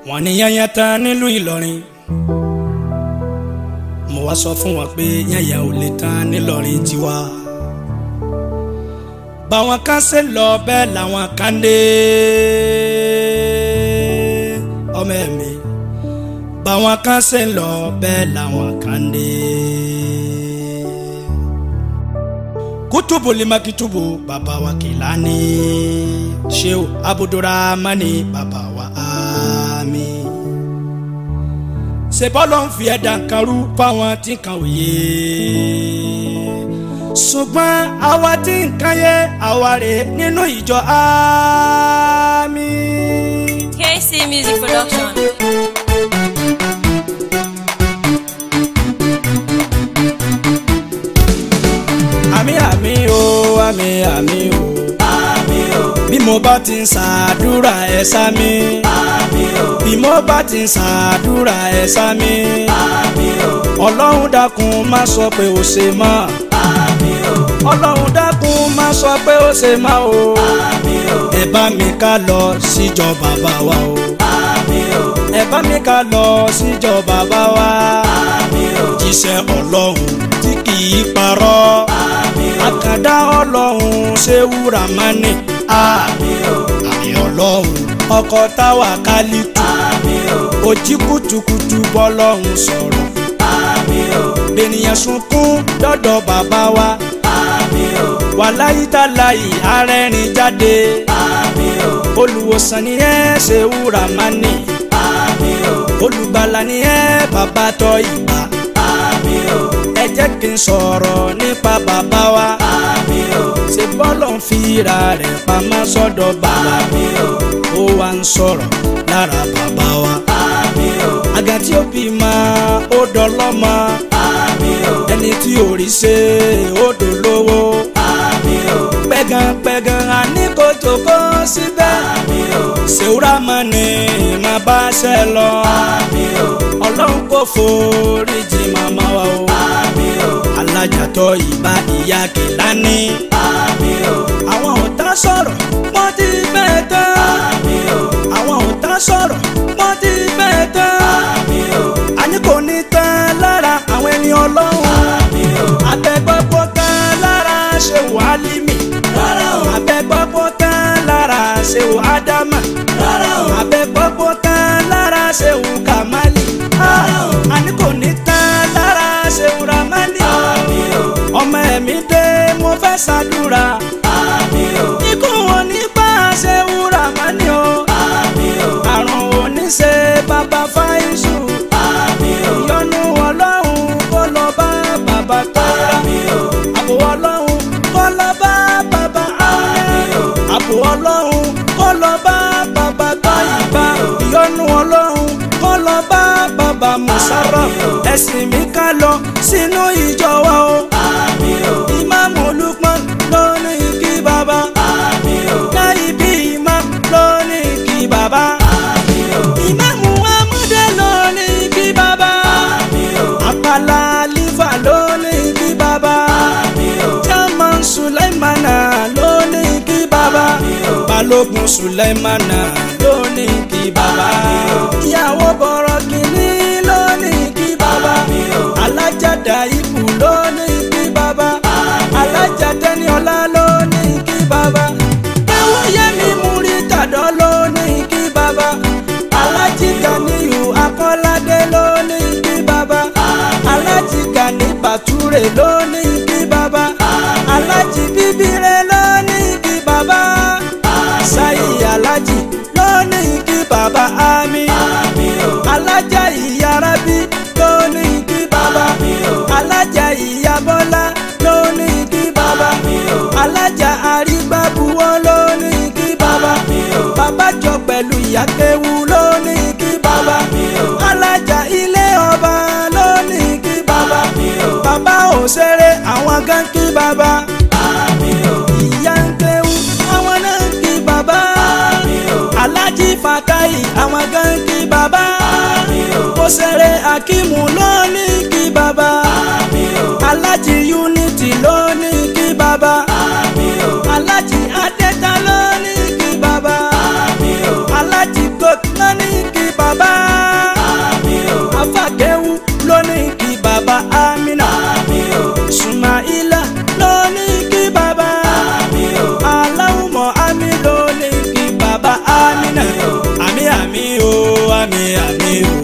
wọ́n ní yányá tán nílùú Ìlọrin mo wá sọ fún wọn pé yányá ò lè tán nílọrin tiwa báwọn kan ṣe lọ bẹ́ẹ̀ làwọn kan dé ọmọ ẹ̀mí báwọn kan ṣe lọ bẹ́ẹ̀ làwọn kan dé. kutubu limakitubu baba wa Kilani Shehu Abudurahmani baba wa ami ṣe bọ́lọ̀ ń fi ẹ̀dá kan rú fáwọn tí kan òye ṣùgbọ́n àwa tí nǹkan yẹ àwa rè nínú ìjọ àmì. KC Music Production. àmì àmì o àmì àmì o. àmì o. bí mo bá ti ń ṣàdúrà ẹ sá mi. àmì o. bí mo bá ti ń ṣàdúrà ẹ sá mi. àmì o. ọlọ́run dákun má sọ pé ó ṣe mọ́. àmì o. ọlọ́run dákun má sọ pé ó ṣe mọ́ o. àmì o. ẹ bá mi ká lọ síjọ bàbá wa o. àmì o. ẹ bá mi ká lọ síjọ bàbá wa. àmì o. jíṣẹ́ ọlọ́run tí kì í parọ́. àmì o. àkàndá ọlọ́run ṣé wúrà máa ní. àmì o. àmì ọlọ́run ọkọ̀ táwa kálítù. àmì o. òjì kùtùkùtù bọ́lọ́run sọ̀rọ̀. àmì o. bènìyàn sunkún dọ́dọ̀ bàbá wa. àmì o. wàláyé tàláyé arẹ́rìn jáde. àmì o. olùwòsàn ni ẹ ṣe wúrà máa ní. àmì o. olùgbàlà ni ẹ bàbá tọ́ ìgbà. àmì o. ẹ jẹ́ kí n sọ̀rọ̀ nípa bàbá wa. àmì o. ṣe bọ́lọ̀ ń fira rẹ̀ pamọ́ sọ́dọ̀ bàbá. àmì o. ó wá ń sọ̀rọ̀ lára bàbá wa. àmì o. àga tí ó bí ma ó dọlọ́mọ. àmì o. ẹni tí ò rí ṣe ó dolówó. àmì o. pẹ̀gànpẹ̀gàn àní kò tó kó síbẹ̀. àmì o. ṣèwúrà mọ́ ni màá bá ṣe lọ. àmì o. ọlọ́run kò foríjì màmá wa o. àmì o. alájàtọ̀ ìbá ìyá Kìlání. àmì o. àwọn ọ̀tá sọ̀rọ̀ wọ́n ti bẹ́ẹ̀ tán. àmì o. àwọn ọ̀tá sọ̀rọ̀ wọ́n ti bẹ́ẹ̀ tán. àmì o. àní kò ní tán lára àwọn ẹni ọlọ́run. àmì o. àtẹ̀gbọ́pọ̀ tán lára ṣe wàhálìmí. rárá o. àtẹ̀gbọ́pọ̀ tán lára ṣe wàhádámà. rárá o. àtẹ̀gbọ́pọ̀ tán lára ṣe wùkàmálì. rárá o. àní kò ní tán lára ṣe wùràmálì. àmì o. ọmọ ẹ̀mí dé mo fẹ́ ṣàdúrà. àmì o. ikú wọn ní bá a ṣe wùràmálì o. àmì o. àrùn òní ṣe bàbá fáìsù. àmì o. ìyọnu ọlọ́run kó lọ bá bàbá tọ́ra. àmì o. àbò ọlọ́run kó lọ bá bàbá áyá. àbò ọlọ́run kó lọ bá bàbá tọ́yìnbá. ìyọnu ọlọ́run kó lọ bá bàbá musarra. ẹ̀sìn mi ká lọ sínú ìjọ wa o. àmì o. ìmáàmù Lukman ló ní kí bàbá. àmì o. náìbí imam ló ní kí bàbá. àmì o. ìmáàmù amúdé ló ní kí bàbá. àmì o. àpàlà lífà ló ní kí bàbá. àmì o. chairman sulaimana ló ní kí bàbá. àmì o. balógun sulaimana ló ní kí bàbá. ìyàwó bọ̀rọ̀ kìíní ló ní kí bàbá. alájàdá ibù ló ní kí bàbá. alájàdá ní ọlá ló ní kí bàbá. ewúyẹmí múrítàdọ́ ló ní kí bàbá. alájí Ganiyu akọ́ládé ló ní kí bàbá. alájí Gani bàtúrè ló ní kí bàbá. alájí bíbírẹ ló ní kí bàbá. sáyì alájí ló ní kí bàbá àmì. alájà ìyárábí ló ní kí bàbá. alájà ìyábọ́lá ló ní kí bàbá. alájà àrígbábuwọ́ ló ní kí bàbá. bàbá jọ pẹ̀lú ìyákéwu ló ní kí bàbá. alájà ilé ọba ló ní kí bàbá. bàbá òṣèré àwọn kan kí bàbá. ìyá ń kéwu àwọn náà ń kí bàbá. alájí fatayi àwọn kan kí bàbá. òṣèré akimu ló ní kí bàbá. alájí unity ló ní kí bàbá. alájí adéta ló ní kí bàbá. alájí gold ló ní kí bàbá. àmì àmì o.